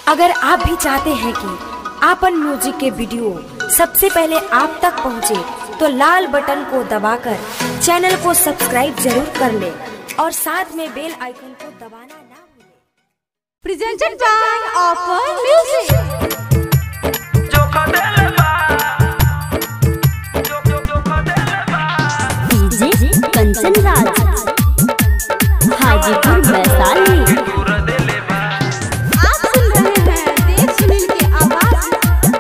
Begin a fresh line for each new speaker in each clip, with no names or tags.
अगर आप भी चाहते हैं कि आपन म्यूजिक के वीडियो सबसे पहले आप तक पहुंचे, तो लाल बटन को दबाकर चैनल को सब्सक्राइब जरूर कर ले और साथ में बेल आइकन को दबाना ना भूलें।
presented by Offer Music.
DJ Kanchan Raj Hajipur Vaishali
आप सुन रहे हैं देव सुनील की आवाज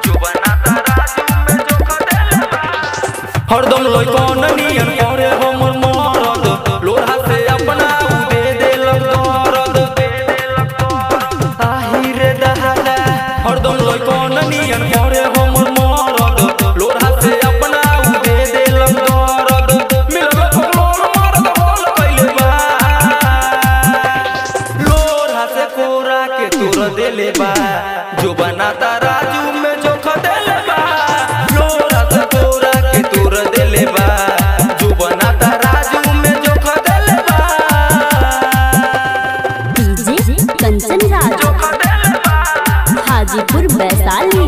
हरदम लइकन नियन करे हमर मरद लोहा से अपना उदे देलक दरद आही रे दहादा हरदम लइकन नियन करे हमर मरद लोहा से अपना उदे देलक दरद मिलल फलोर मरद होल कइले बा लोहा से कोरा के तोर देले बा जो बनाता राजू में जो खदेले बा लोहा से कोरा के तोर देले बा जो बनाता राजू में जो खदेले बा
डीजे कंचन राज हाजीपुर वैशाली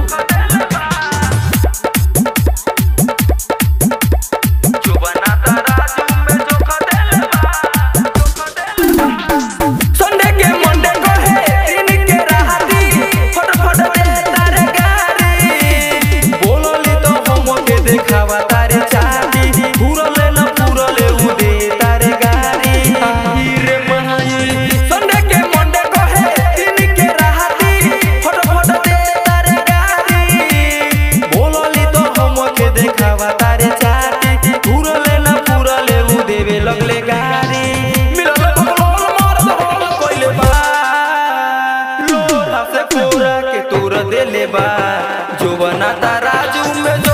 जो बनाता राजू में जो खदेले बा संडे के मंडे को है दिन के राहती फट फट दे तारे गारी बोलली तो हम के देखावा तारे चाटी पूरले न पूरले उ दे तारे गारी आई रे महाई संडे के मंडे को है दिन के राहती फट फट दे तारे गारी बोलली तो हम के देखावा तारे चाटी पूरले न पूरले उ देवे लगले गारी मिलल बगलोल मारत होल कोइले बा लोहा से पूरा के तोर देले बा जो बनाता राजू में जो